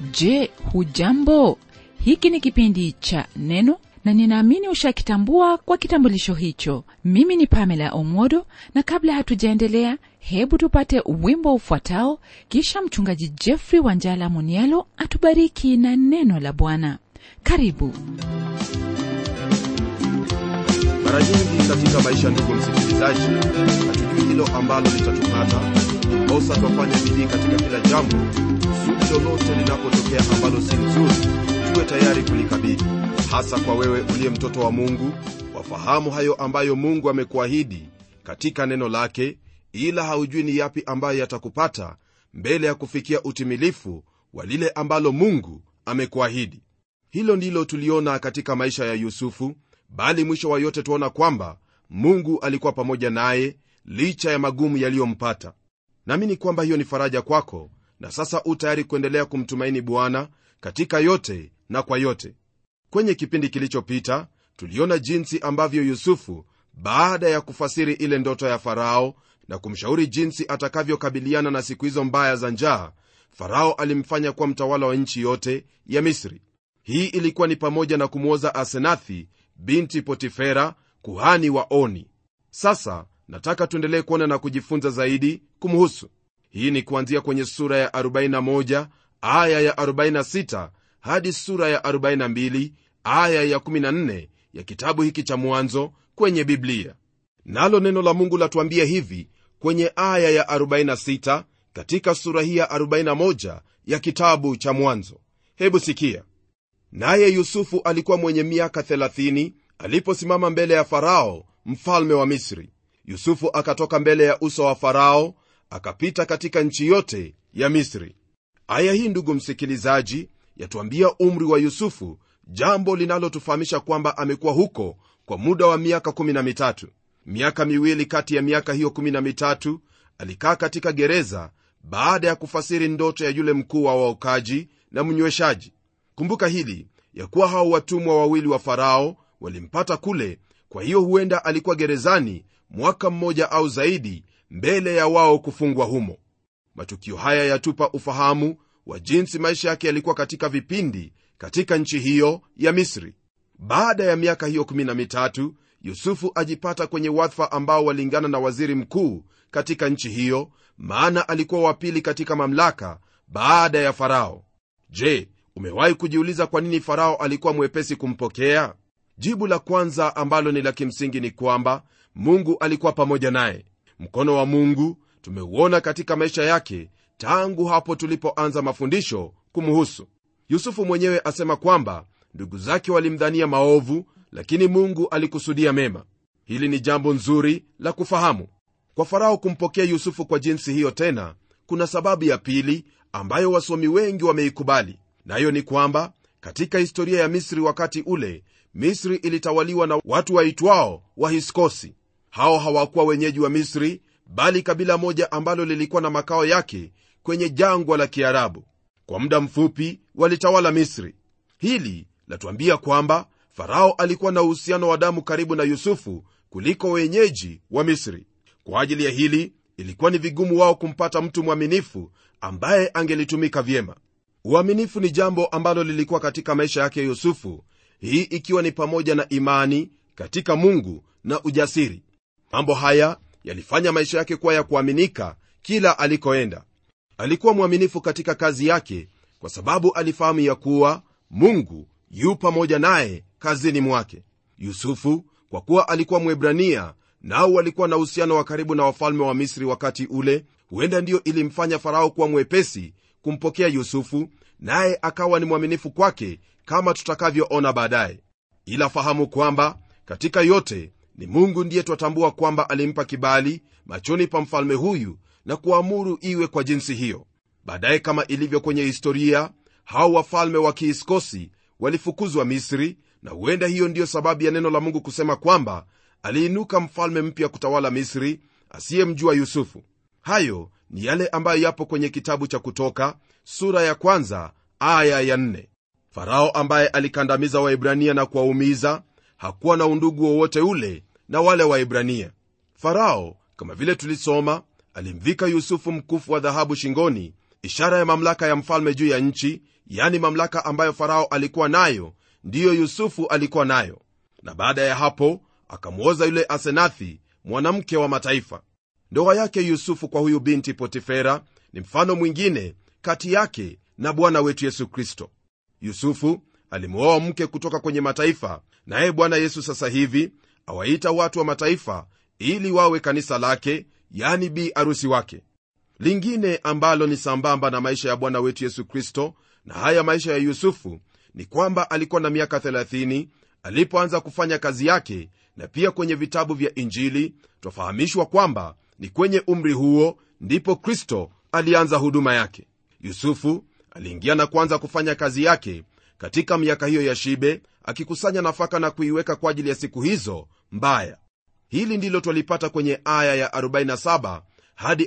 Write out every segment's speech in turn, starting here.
je hujambo hiki ni kipindi cha neno na ninaamini ushakitambua kwa kitambulisho hicho mimi ni pamela omodo na kabla hatujaendelea hebu tupate wimbo ufuatao kisha mchungaji jeffrey wanjala munialo atubariki na neno la bwana karibu mara nyingi katika maisha ndugu msikilizaji hatujui hilo ambalo litatupata ndiposa twafanya bidii katika kila jambo kusudi lolote linapotokea ambalo si nzuri tuwe tayari kulikabili hasa kwa wewe uliye mtoto wa mungu wafahamu hayo ambayo mungu amekuahidi katika neno lake ila haujui ni yapi ambayo yatakupata mbele ya kufikia utimilifu wa lile ambalo mungu amekuahidi hilo ndilo tuliona katika maisha ya yusufu bali mwisho wa yote tuona kwamba mungu alikuwa pamoja naye licha ya magumu yaliyompata naamini kwamba hiyo ni faraja kwako na sasa u tayari kuendelea kumtumaini bwana katika yote na kwa yote kwenye kipindi kilichopita tuliona jinsi ambavyo yusufu baada ya kufasiri ile ndoto ya farao na kumshauri jinsi atakavyokabiliana na siku hizo mbaya za njaa farao alimfanya kuwa mtawala wa nchi yote ya misri hii ilikuwa ni pamoja na kumwoza asenathi binti potifera kuhani wa oni sasa nataka tuendelee kuona na kujifunza zaidi kumhusu hii ni kuanzia kwenye sura ya 41 aya ya 46 hadi sura ya 42 aya ya 14 ya kitabu hiki cha mwanzo kwenye biblia nalo neno la mungu latuambia hivi kwenye aya ya 46 katika sura hii ya 41 ya kitabu cha mwanzo hebu sikia naye yusufu alikuwa mwenye miaka 30 aliposimama mbele ya farao mfalme wa misri yusufu akatoka mbele ya uso wa farao akapita katika nchi yote ya misri aya hii ndugu msikilizaji yatuambia umri wa yusufu jambo linalotufahamisha kwamba amekuwa huko kwa muda wa miaka 13 miaka miwili kati ya miaka hiyo 13 alikaa katika gereza baada ya kufasiri ndoto ya yule mkuu wa waokaji na mnyweshaji kumbuka hili ya kuwa hao watumwa wawili wa farao walimpata kule kwa hiyo huenda alikuwa gerezani mwaka mmoja au zaidi mbele ya wao kufungwa humo matukio haya yatupa ufahamu wa jinsi maisha yake yalikuwa katika vipindi katika nchi hiyo ya misri baada ya miaka hiyo 13 yusufu ajipata kwenye wadhifa ambao walingana na waziri mkuu katika nchi hiyo maana alikuwa wa pili katika mamlaka baada ya farao je umewahi kujiuliza kwa nini farao alikuwa mwepesi kumpokea jibu la kwanza ambalo ni la kimsingi ni kwamba mungu alikuwa pamoja naye mkono wa mungu tumeuona katika maisha yake tangu hapo tulipoanza mafundisho kumhusu yusufu mwenyewe asema kwamba ndugu zake walimdhania maovu lakini mungu alikusudia mema hili ni jambo nzuri la kufahamu kwa farao kumpokea yusufu kwa jinsi hiyo tena kuna sababu ya pili ambayo wasomi wengi wameikubali nayo ni kwamba katika historia ya misri wakati ule misri ilitawaliwa na watu waitwao wahiskosi hao hawakuwa wenyeji wa misri bali kabila moja ambalo lilikuwa na makao yake kwenye jangwa la kiarabu kwa muda mfupi walitawala misri hili latuambia kwamba farao alikuwa na uhusiano wa damu karibu na yusufu kuliko wenyeji wa misri kwa ajili ya hili ilikuwa ni vigumu wao kumpata mtu mwaminifu ambaye angelitumika vyema uaminifu ni jambo ambalo lilikuwa katika maisha yake yusufu hii ikiwa ni pamoja na imani katika mungu na ujasiri mambo haya yalifanya maisha yake kuwa ya kuaminika kila alikoenda alikuwa mwaminifu katika kazi yake kwa sababu alifahamu ya kuwa mungu yu pamoja naye kazini mwake yusufu kwa kuwa alikuwa mwebrania nao walikuwa na uhusiano wa karibu na wafalme wa misri wakati ule huenda ndiyo ilimfanya farao kuwa mwepesi kumpokea yusufu naye akawa ni mwaminifu kwake kama tutakavyoona baadaye ila fahamu kwamba katika yote ni mungu ndiye twatambua kwamba alimpa kibali machoni pa mfalme huyu na kuamuru iwe kwa jinsi hiyo baadaye kama ilivyo kwenye historia hao wafalme wa kiiskosi walifukuzwa misri na huenda hiyo ndiyo sababu ya neno la mungu kusema kwamba aliinuka mfalme mpya kutawala misri asiyemjua yusufu hayo ni yale ambayo yapo kwenye kitabu cha kutoka sura ya kwanza aya ya nne. farao ambaye alikandamiza waibrania na kuwaumiza hakuwa na undugu wowote ule na wale waibrania farao kama vile tulisoma alimvika yusufu mkufu wa dhahabu shingoni ishara ya mamlaka ya mfalme juu ya nchi yani mamlaka ambayo farao alikuwa nayo ndiyo yusufu alikuwa nayo na baada ya hapo akamwoza yule asenathi mwanamke wa mataifa ndoa yake yusufu kwa huyu binti potifera ni mfano mwingine kati yake na bwana wetu yesu kristo yusufu alimwoa mke kutoka kwenye mataifa naye bwana yesu sasa hivi awaita watu wa mataifa ili wawe kanisa lake yani bi arusi wake lingine ambalo ni sambamba na maisha ya bwana wetu yesu kristo na haya maisha ya yusufu ni kwamba alikuwa na miaka 30 alipoanza kufanya kazi yake na pia kwenye vitabu vya injili twafahamishwa kwamba ni kwenye umri huo ndipo kristo alianza huduma yake yusufu aliingia na kuanza kufanya kazi yake katika miaka hiyo ya shibe akikusanya nafaka na kuiweka kwa ajili ya siku hizo mbaya hili ndilo twalipata kwenye aya ya 47 hadi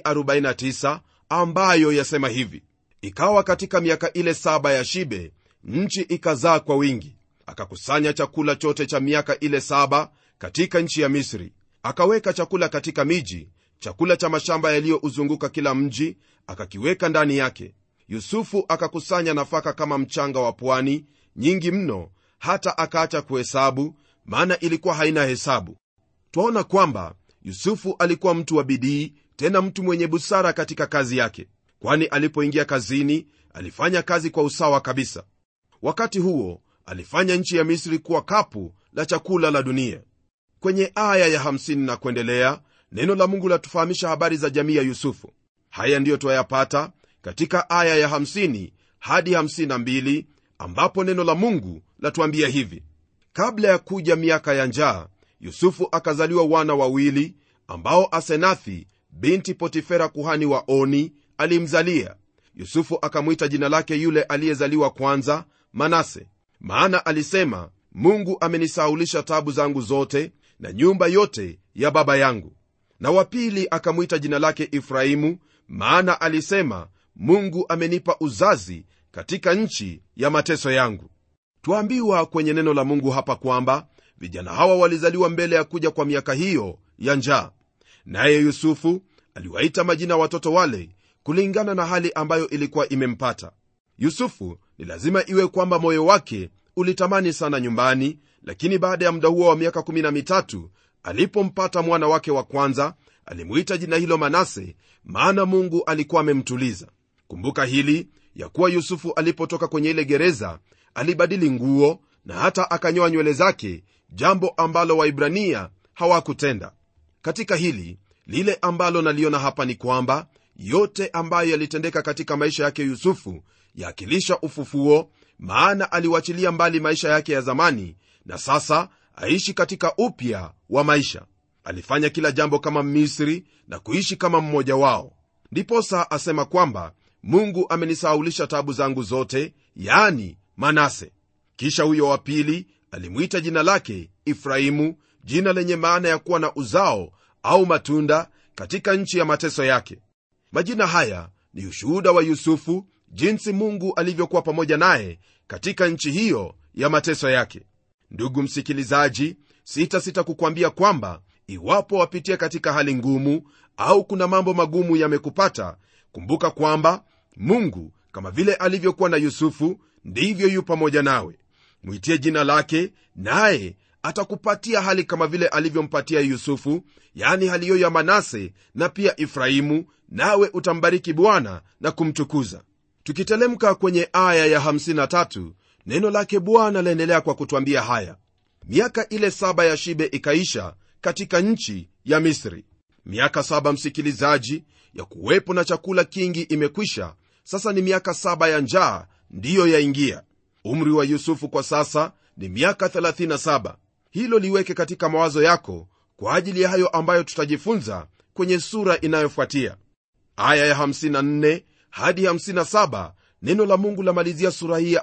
49 ambayo yasema hivi ikawa katika miaka ile saba ya shibe nchi ikazaa kwa wingi akakusanya chakula chote cha miaka ile saba katika nchi ya misri akaweka chakula katika miji chakula cha mashamba yaliyouzunguka kila mji akakiweka ndani yake yusufu akakusanya nafaka kama mchanga wa pwani nyingi mno hata akaacha kuhesabu maana ilikuwa haina hesabu twaona kwamba yusufu alikuwa mtu wa bidii tena mtu mwenye busara katika kazi yake kwani alipoingia kazini alifanya kazi kwa usawa kabisa wakati huo alifanya nchi ya misri kuwa kapu la chakula la dunia kwenye aya ya 50 na kuendelea neno la mungu latufahamisha habari za jamii ya yusufu haya ndiyo twayapata katika aya ya 50 hadi 52 ambapo neno la mungu latuambia hivi kabla ya kuja miaka ya njaa yusufu akazaliwa wana wawili ambao asenathi binti potifera kuhani wa oni alimzalia yusufu akamwita jina lake yule aliyezaliwa kwanza manase maana alisema mungu amenisaulisha tabu zangu zote na nyumba yote ya baba yangu na wa pili akamwita jina lake ifrahimu maana alisema mungu amenipa uzazi katika nchi ya mateso yangu twaambiwa kwenye neno la mungu hapa kwamba vijana hawa walizaliwa mbele ya kuja kwa miaka hiyo ya njaa naye yusufu aliwaita majina watoto wale kulingana na hali ambayo ilikuwa imempata yusufu ni lazima iwe kwamba moyo wake ulitamani sana nyumbani lakini baada ya muda huo wa miaka 13 alipompata mwana wake wa kwanza alimuita jina hilo manase maana mungu alikuwa amemtuliza kumbuka hili ya kuwa yusufu alipotoka kwenye ile gereza alibadili nguo na hata akanyoa nywele zake jambo ambalo waibrania hawakutenda katika hili lile ambalo naliona hapa ni kwamba yote ambayo yalitendeka katika maisha yake yusufu yaakilisha ufufuo maana aliwachilia mbali maisha yake ya zamani na sasa aishi katika upya wa maisha alifanya kila jambo kama misri na kuishi kama mmoja wao ndiposa asema kwamba mungu amenisahaulisha tabu zangu zote yani manase kisha huyo wa pili alimwita jina lake ifrahimu jina lenye maana ya kuwa na uzao au matunda katika nchi ya mateso yake majina haya ni ushuhuda wa yusufu jinsi mungu alivyokuwa pamoja naye katika nchi hiyo ya mateso yake ndugu msikilizaji sitasita kukwambia kwamba iwapo wapitia katika hali ngumu au kuna mambo magumu yamekupata kumbuka kwamba mungu kama vile alivyokuwa na yusufu ndivyo yu pamoja nawe mwitie jina lake naye atakupatia hali kama vile alivyompatia yusufu yani hali hiyo ya manase na pia ifrahimu nawe utambariki bwana na kumtukuza tukitelemka kwenye aya ya 53 neno lake bwana laendelea kwa kutwambia haya miaka ile saba ya shibe ikaisha katika nchi ya misri miaka saba msikilizaji ya kuwepo na chakula kingi imekwisha sasa ni miaka saba ya njaa ndiyo yaingia umri wa yusufu kwa sasa ni miaka 37 hilo liweke katika mawazo yako kwa ajili ya hayo ambayo tutajifunza kwenye sura inayofuatia aya ya 54 hadi 57 neno la mungu lamalizia sura hii ya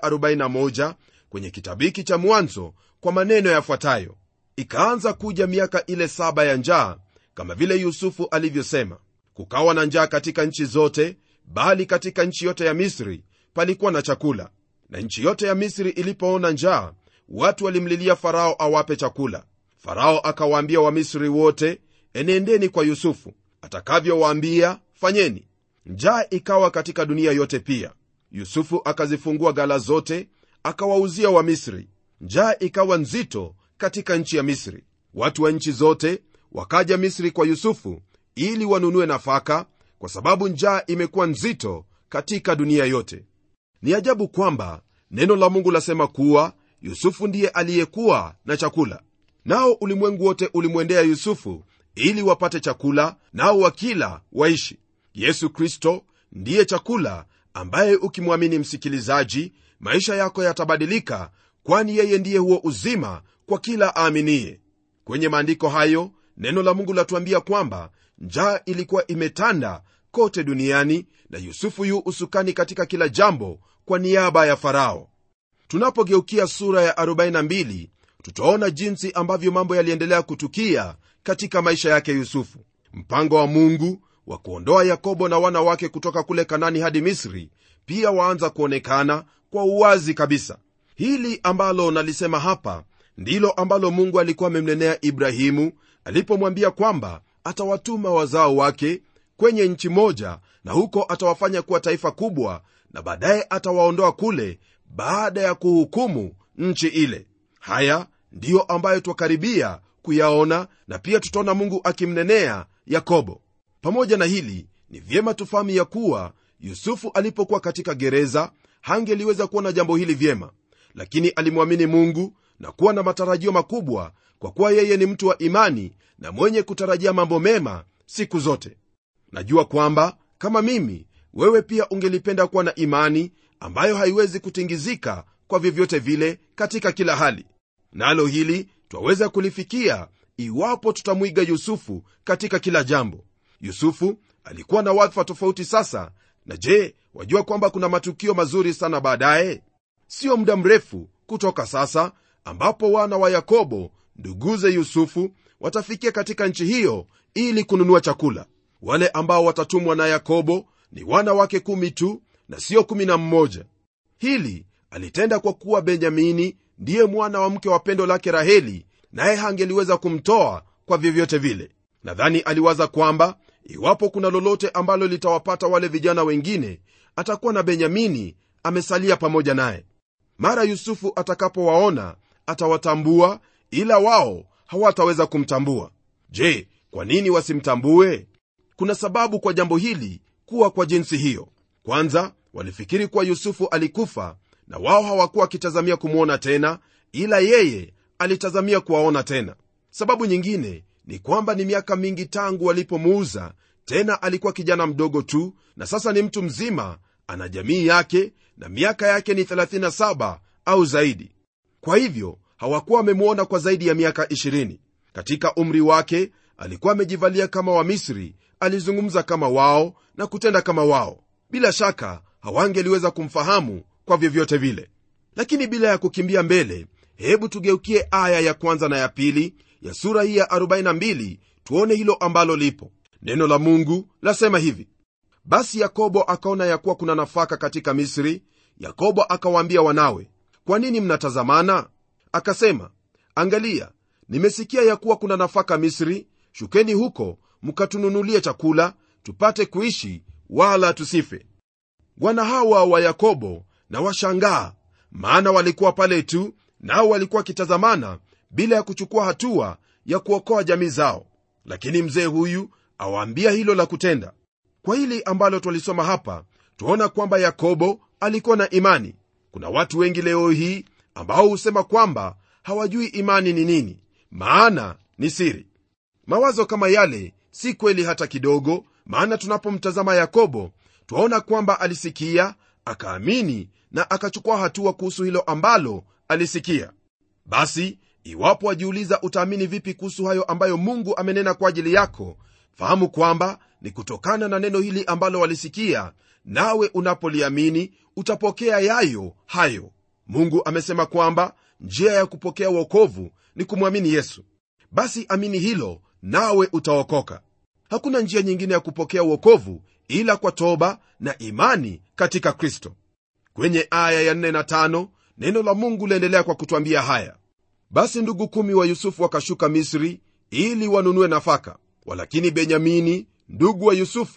41 kwenye kitabu hiki cha mwanzo kwa maneno yafuatayo ikaanza kuja miaka ile saba ya njaa kama vile yusufu alivyosema kukawa na njaa katika nchi zote bali katika nchi yote ya misri palikuwa na chakula na nchi yote ya misri ilipoona njaa watu walimlilia farao awape chakula farao akawaambia wamisri wote enendeni kwa yusufu atakavyowaambia fanyeni njaa ikawa katika dunia yote pia yusufu akazifungua gala zote akawauzia wamisri njaa ikawa nzito katika nchi ya misri watu wa nchi zote wakaja misri kwa yusufu ili wanunue nafaka kwa sababu njaa imekuwa nzito katika dunia yote ni ajabu kwamba neno la mungu lasema kuwa yusufu ndiye aliyekuwa na chakula nao ulimwengu wote ulimwendea yusufu ili wapate chakula nao wakila waishi yesu kristo ndiye chakula ambaye ukimwamini msikilizaji maisha yako yatabadilika kwani yeye ndiye huo uzima kwa kila aaminiye kwenye maandiko hayo neno la mungu latuambia kwamba njaa ilikuwa imetanda kote duniani na yusufu yu usukani katika kila jambo kwa niaba ya farao tunapogeukia sura ya 42 tutaona jinsi ambavyo mambo yaliendelea kutukia katika maisha yake yusufu mpango wa mungu wa kuondoa yakobo na wana wake kutoka kule kanani hadi misri pia waanza kuonekana kwa uwazi kabisa hili ambalo nalisema hapa ndilo ambalo mungu alikuwa amemnenea ibrahimu alipomwambia kwamba atawatuma wazao wake kwenye nchi moja na huko atawafanya kuwa taifa kubwa na baadaye atawaondoa kule baada ya kuhukumu nchi ile haya ndiyo ambayo twakaribia kuyaona na pia tutaona mungu akimnenea yakobo pamoja na hili ni vyema tufahamu ya kuwa yusufu alipokuwa katika gereza hangeliweza kuona jambo hili vyema lakini alimwamini mungu na kuwa na matarajio makubwa kwa kuwa yeye ni mtu wa imani na mwenye kutarajia mambo mema siku zote najua kwamba kama mimi wewe pia ungelipenda kuwa na imani ambayo haiwezi kutingizika kwa vyovyote vile katika kila hali nalo hili twaweza kulifikia iwapo tutamwiga yusufu katika kila jambo yusufu alikuwa na wadhifa tofauti sasa na je wajua kwamba kuna matukio mazuri sana baadaye sio muda mrefu kutoka sasa ambapo wana wa yakobo nduguze yusufu watafikia katika nchi hiyo ili kununua chakula wale ambao watatumwa na yakobo ni wana wake kumi tu na sio kumi na mmoja hili alitenda kwa kuwa benyamini ndiye mwana wa mke wa pendo lake raheli naye hangeliweza kumtoa kwa vyovyote vile nadhani aliwaza kwamba iwapo kuna lolote ambalo litawapata wale vijana wengine atakuwa na benyamini amesalia pamoja naye mara yusufu atakapowaona atawatambua ila wao hawataweza kumtambua je kwa nini wasimtambue kuna sababu kwa jambo hili kuwa kwa jinsi hiyo kwanza walifikiri kuwa yusufu alikufa na wao hawakuwa wakitazamia kumwona tena ila yeye alitazamia kuwaona tena sababu nyingine ni kwamba ni miaka mingi tangu walipomuuza tena alikuwa kijana mdogo tu na sasa ni mtu mzima ana jamii yake na miaka yake ni 37 au zaidi kwa hivyo hawakuwa wamemwona kwa zaidi ya miaka 20 katika umri wake alikuwa amejivalia kama wamisri alizungumza kama wao na kutenda kama wao bila shaka hawangeliweza kumfahamu kwa vyovyote vile lakini bila ya kukimbia mbele hebu tugeukie aya ya kwanza na ya pili ya sura hii ya 42 tuone hilo ambalo lipo neno la mungu lasema hivi basi yakobo akaona ya kuwa kuna nafaka katika misri yakobo akawaambia wanawe kwa nini mnatazamana akasema angalia nimesikia ya kuwa kuna nafaka misri shukeni huko mkatununulie chakula tupate kuishi wala tusife wana hawa wa yakobo na washangaa maana walikuwa pale tu nao walikuwa wakitazamana bila ya kuchukua hatua ya kuokoa jamii zao lakini mzee huyu awaambia hilo la kutenda kwa hili ambalo twalisoma hapa twaona kwamba yakobo alikuwa na imani kuna watu wengi leo hii ambao husema kwamba hawajui imani ni nini maana ni siri mawazo kama yale si kweli hata kidogo maana tunapomtazama yakobo twaona kwamba alisikia akaamini na akachukua hatua kuhusu hilo ambalo alisikia basi iwapo wajiuliza utaamini vipi kuhusu hayo ambayo mungu amenena kwa ajili yako fahamu kwamba ni kutokana na neno hili ambalo walisikia nawe unapoliamini utapokea yayo hayo mungu amesema kwamba njia ya kupokea uokovu ni kumwamini yesu basi amini hilo nawe utaokoka hakuna njia nyingine ya kupokea uokovu ila kwa toba na imani katika kristo kwenye aya ya 4 na 5 neno la mungu liendelea kwa kutwambia haya basi ndugu kumi wa yusufu wakashuka misri ili wanunue nafaka walakini benyamini ndugu wa yusufu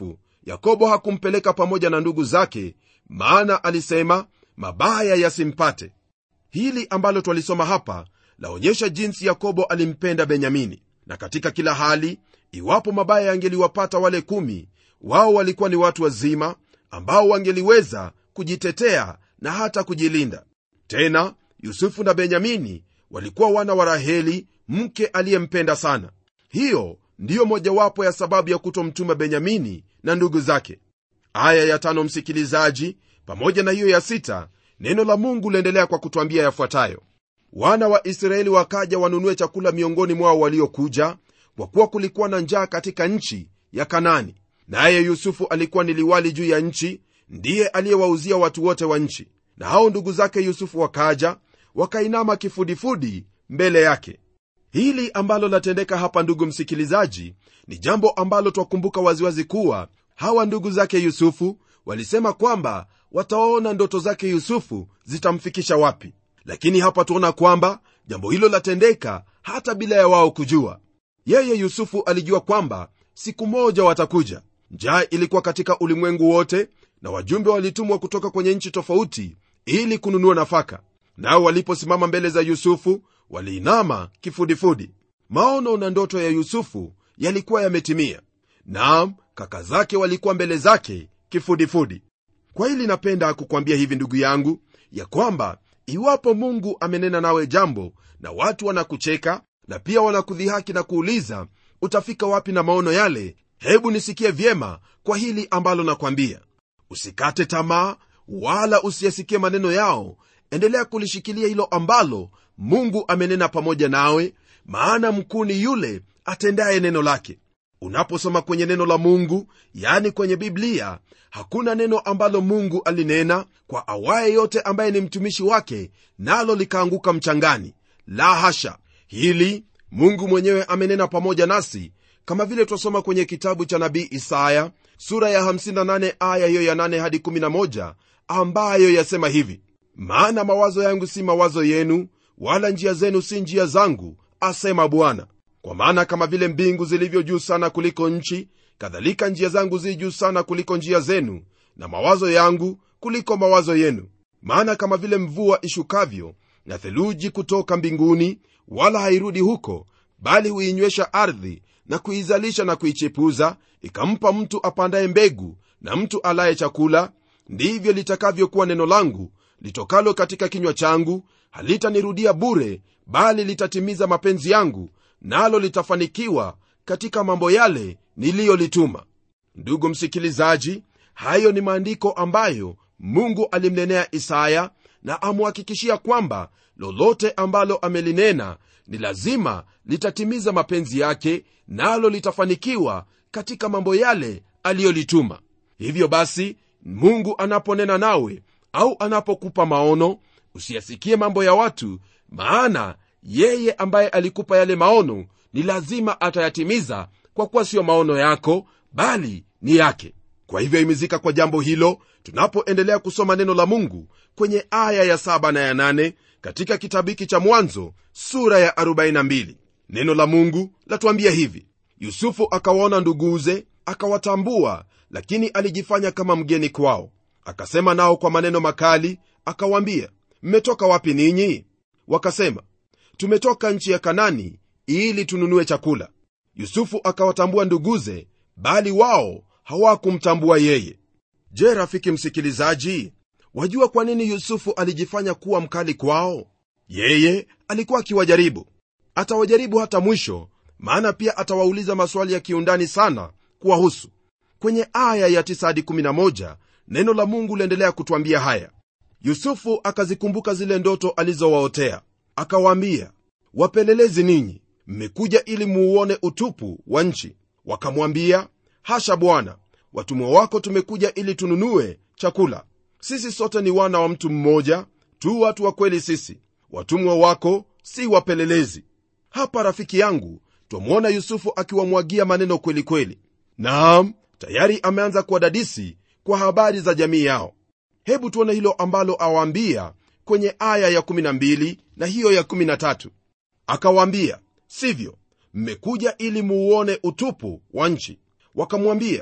yakobo hakumpeleka pamoja na ndugu zake maana alisema mabaya yasimpate hili ambalo twalisoma hapa laonyesha jinsi yakobo alimpenda benyamini na katika kila hali iwapo mabaya yangeliwapata wale kumi wao walikuwa ni watu wazima ambao wangeliweza kujitetea na hata kujilinda tena yusufu na benyamini walikuwa wana wa raheli mke aliyempenda sana hiyo ndiyo mojawapo ya sababu ya kutomtuma benyamini na ndugu zake aya ya tano msikilizaji pamoja na hiyo ya sita neno la mungu liendelea kwa kutwambia yafuatayo wana wa israeli wakaja wanunue chakula miongoni mwao waliokuja kwa kuwa kulikuwa na njaa katika nchi ya kanani naye yusufu alikuwa ni liwali juu ya nchi ndiye aliyewauzia watu wote wa nchi na hao ndugu zake yusufu wakaja wakainama kifudifudi mbele yake hili ambalo latendeka hapa ndugu msikilizaji ni jambo ambalo twakumbuka waziwazi kuwa hawa ndugu zake yusufu walisema kwamba wataona ndoto zake yusufu zitamfikisha wapi lakini hapa tuona kwamba jambo hilo latendeka hata bila ya wao kujua yeye yusufu alijua kwamba siku moja watakuja njaa ilikuwa katika ulimwengu wote na wajumbe walitumwa kutoka kwenye nchi tofauti ili kununua nafaka nao waliposimama mbele za yusufu waliinama kifudifudi maono na ndoto ya yusufu yalikuwa yametimia naam kaka zake walikuwa mbele zake kifudifudi kwa hili napenda kukwambia hivi ndugu yangu ya kwamba iwapo mungu amenena nawe jambo na watu wanakucheka na pia wanakudhihaki na kuuliza utafika wapi na maono yale hebu nisikie vyema kwa hili ambalo nakwambia usikate tamaa wala usiyasikie maneno yao endelea kulishikilia hilo ambalo mungu amenena pamoja nawe maana mkuu ni yule atendaye neno lake unaposoma kwenye neno la mungu yani kwenye biblia hakuna neno ambalo mungu alinena kwa awaye yote ambaye ni mtumishi wake nalo likaanguka mchangani la hasha hili mungu mwenyewe amenena pamoja nasi kama vile twasoma kwenye kitabu cha nabii isaya sura ya 58 aya hiyo ya 8 hadi 11 ambayo yasema hivi maana mawazo yangu si mawazo yenu wala njia zenu si njia zangu asema bwana kwa maana kama vile mbingu zilivyo juu sana kuliko nchi kadhalika njia zangu zi juu sana kuliko njia zenu na mawazo yangu kuliko mawazo yenu maana kama vile mvua ishukavyo na theluji kutoka mbinguni wala hairudi huko bali huinywesha ardhi na kuizalisha na kuichepuza ikampa mtu apandaye mbegu na mtu alaye chakula ndivyo litakavyokuwa neno langu litokalo katika kinywa changu halitanirudia bure bali litatimiza mapenzi yangu nalo litafanikiwa katika mambo yale niliyolituma ndugu msikilizaji hayo ni maandiko ambayo mungu alimnenea isaya na amhakikishia kwamba lolote ambalo amelinena ni lazima litatimiza mapenzi yake nalo litafanikiwa katika mambo yale aliyolituma hivyo basi mungu anaponena nawe au anapokupa maono usiyasikie mambo ya watu maana yeye ambaye alikupa yale maono ni lazima atayatimiza kwa kuwa siyo maono yako bali ni yake kwa hivyo imizika kwa jambo hilo tunapoendelea kusoma neno la mungu kwenye aya ya 7 na ya 8 katika kitabu hiki cha mwanzo sura ya 42 neno la mungu latuambia hivi yusufu akawaona nduguze akawatambua lakini alijifanya kama mgeni kwao akasema nao kwa maneno makali akawaambia mmetoka wapi ninyi wakasema tumetoka nchi ya kanani ili tununue chakula yusufu akawatambua nduguze bali wao hawakumtambua yeye je rafiki msikilizaji wajua kwa nini yusufu alijifanya kuwa mkali kwao yeye alikuwa akiwajaribu atawajaribu hata mwisho maana pia atawauliza maswali ya kiundani sana kuwahusu kwenye aya ya 9 hadi 11 neno la mungu liendelea kutwambia haya yusufu akazikumbuka zile ndoto alizowaotea akawaambia wapelelezi ninyi mmekuja ili muuone utupu wa nchi wakamwambia hasha bwana watumwa wako tumekuja ili tununue chakula sisi sote ni wana wa mtu mmoja tu watu wa kweli sisi watumwa wako si wapelelezi hapa rafiki yangu twamwona yusufu akiwamwagia maneno kweli kweli naam tayari ameanza kuwadadisi kwa habari za jamii yao hebu tuone hilo ambalo awaambia kwenye aya ya12 na hiyo ya 13 akawaambia sivyo mmekuja ili muuone utupu wa nchi wakamwambia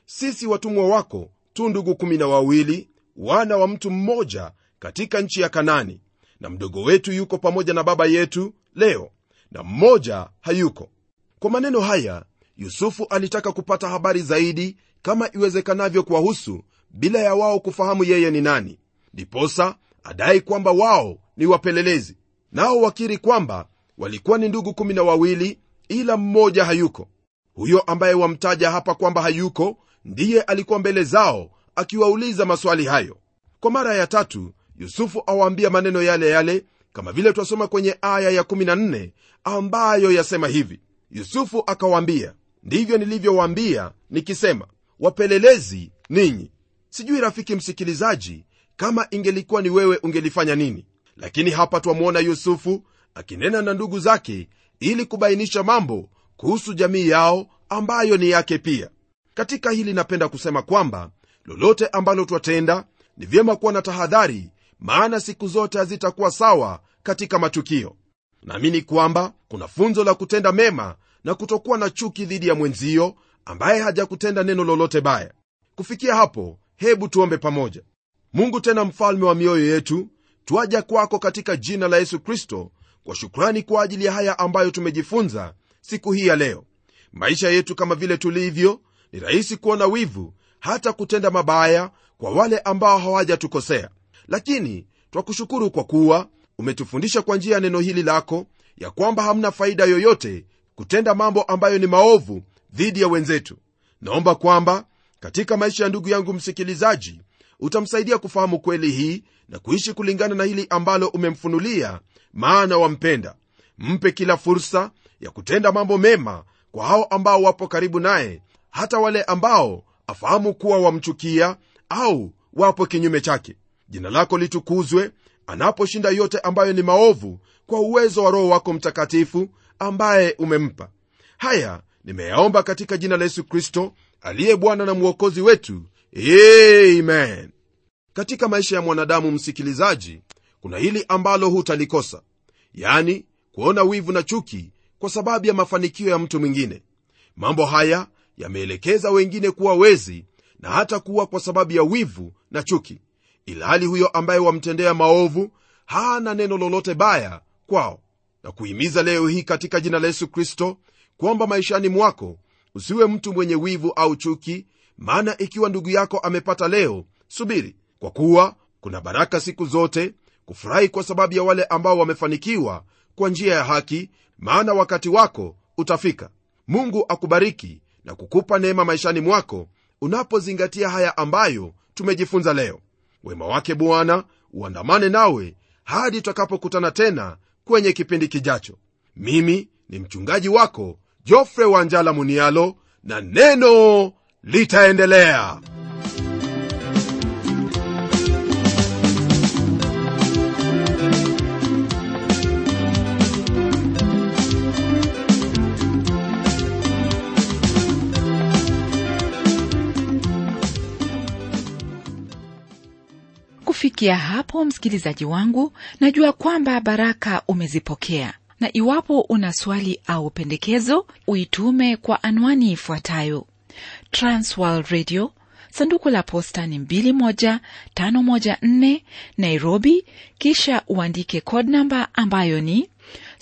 sisi watumwa wako tu ndugu kumi na wawili wana wa mtu mmoja katika nchi ya kanani na mdogo wetu yuko pamoja na baba yetu leo na mmoja hayuko kwa maneno haya yusufu alitaka kupata habari zaidi kama iwezekanavyo kuwahusu bila ya wao kufahamu yeye ni nani ndiposa adai kwamba wao ni wapelelezi nao wakiri kwamba walikuwa ni ndugu kumi na wawili ila mmoja hayuko huyo ambaye wamtaja hapa kwamba hayuko ndiye alikuwa mbele zao akiwauliza maswali hayo kwa mara ya tatu yusufu awaambia maneno yale yale kama vile twasoma kwenye aya ya14 ambayo yasema hivi yusufu akawaambia ndivyo nilivyowaambia nikisema wapelelezi ninyi sijui rafiki msikilizaji kama ingelikuwa ni wewe ungelifanya nini lakini hapa twamwona yusufu akinena na ndugu zake ili kubainisha mambo kuhusu jamii yao ambayo ni yake pia katika hili napenda kusema kwamba lolote ambalo twatenda ni vyema kuwa na tahadhari maana siku zote hazitakuwa sawa katika matukio naamini kwamba kuna funzo la kutenda mema na kutokuwa na chuki dhidi ya mwenzio ambaye hajakutenda neno lolote baya kufikia hapo hebu tuombe pamoja mungu tena mfalme wa mioyo yetu twaja kwako katika jina la yesu kristo kwa shukrani kwa ajili ya haya ambayo tumejifunza siku hii ya leo maisha yetu kama vile tulivyo ni rahisi kuona wivu hata kutenda mabaya kwa wale ambao hawajatukosea lakini twakushukuru kwa kuwa umetufundisha kwa njia ya neno hili lako ya kwamba hamna faida yoyote kutenda mambo ambayo ni maovu dhidi ya wenzetu naomba kwamba katika maisha ya ndugu yangu msikilizaji utamsaidia kufahamu kweli hii na kuishi kulingana na hili ambalo umemfunulia maana wampenda mpe kila fursa ya kutenda mambo mema kwa hao ambao wapo karibu naye hata wale ambao afahamu kuwa wamchukia au wapo kinyume chake jina lako litukuzwe anaposhinda yote ambayo ni maovu kwa uwezo wa roho wako mtakatifu ambaye umempa haya nimeyaomba katika jina la yesu kristo aliye bwana na mwokozi wetu amen katika maisha ya mwanadamu msikilizaji kuna hili ambalo hutalikosa yani kuona wivu na chuki kwa sababu ya mafanikio ya mtu mwingine mambo haya yameelekeza wengine kuwa wezi na hata kuwa kwa sababu ya wivu na chuki ilhali huyo ambaye wamtendea maovu hana neno lolote baya kwao na kuhimiza leo hii katika jina la yesu kristo kwamba maishani mwako usiwe mtu mwenye wivu au chuki maana ikiwa ndugu yako amepata leo subiri kwa kuwa kuna baraka siku zote kufurahi kwa sababu ya wale ambao wamefanikiwa kwa njia ya haki maana wakati wako utafika mungu akubariki na kukupa neema maishani mwako unapozingatia haya ambayo tumejifunza leo wema wake bwana uandamane nawe hadi tutakapokutana tena kwenye kipindi kijacho mimi ni mchungaji wako jofre wanjala munialo na neno litaendelea kufikia hapo msikilizaji wangu najua kwamba baraka umezipokea na iwapo una swali au pendekezo uitume kwa anwani ifuatayo transworld radio sanduku la posta ni 21514 nairobi kisha uandike code namba ambayo ni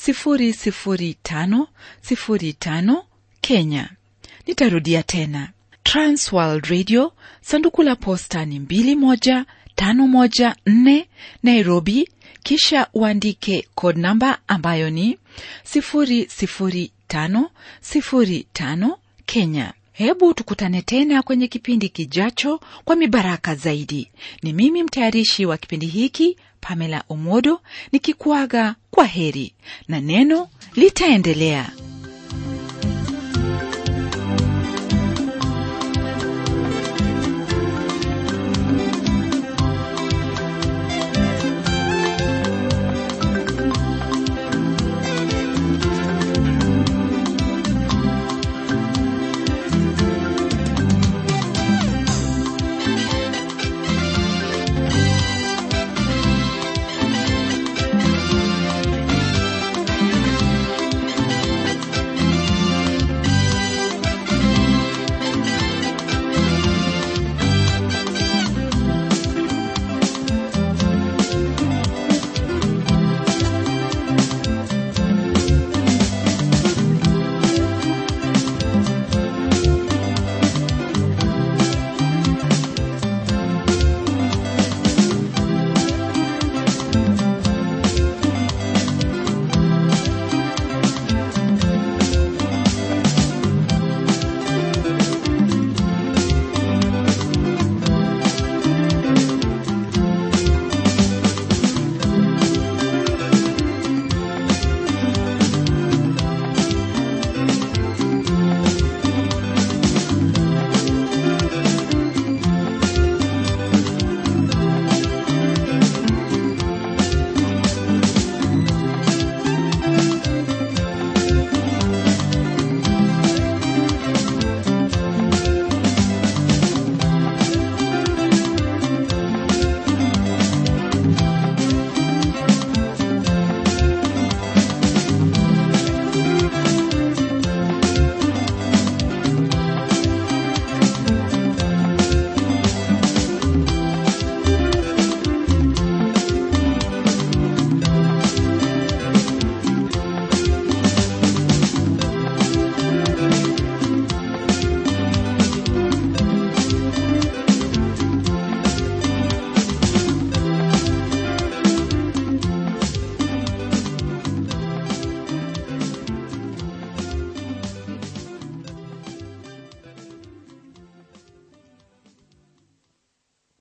00505 kenya nitarudia tena transworld radio sanduku la posta ni 21 514 Nairobi, kisha uandike code namba ambayo ni 00505 Kenya. Hebu tukutane tena kwenye kipindi kijacho kwa mibaraka zaidi. Ni mimi mtayarishi wa kipindi hiki Pamela Omodo nikikuaga kwa heri na neno litaendelea.